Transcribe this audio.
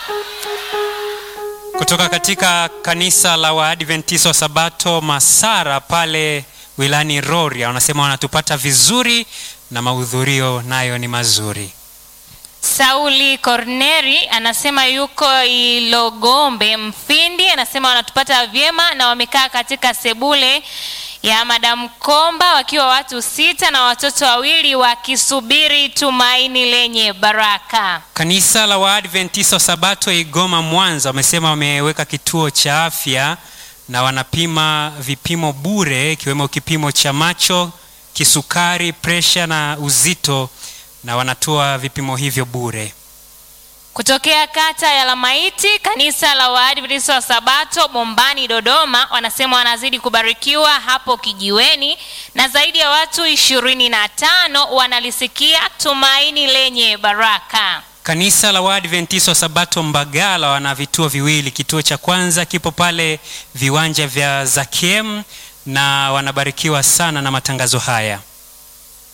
kutoka katika kanisa la Waadventista wa Sabato Masara pale wilani Rorya, wanasema wanatupata vizuri na mahudhurio nayo ni mazuri. Sauli Korneri anasema yuko Ilogombe Mfindi, anasema wanatupata vyema na wamekaa katika sebule ya Madam Komba wakiwa watu sita na watoto wawili wakisubiri tumaini lenye baraka. Kanisa la Waadventista wa Sabato Igoma Mwanza wamesema wameweka kituo cha afya na wanapima vipimo bure ikiwemo kipimo cha macho, kisukari, presha na uzito na wanatoa vipimo hivyo bure. Kutokea kata ya Lamaiti, kanisa la Waadventista wa Sabato Bombani, Dodoma, wanasema wanazidi kubarikiwa hapo kijiweni na zaidi ya watu ishirini na tano wanalisikia tumaini lenye baraka. Kanisa la Waadventista wa Sabato Mbagala wana vituo viwili. Kituo cha kwanza kipo pale viwanja vya Zakiem na wanabarikiwa sana na matangazo haya.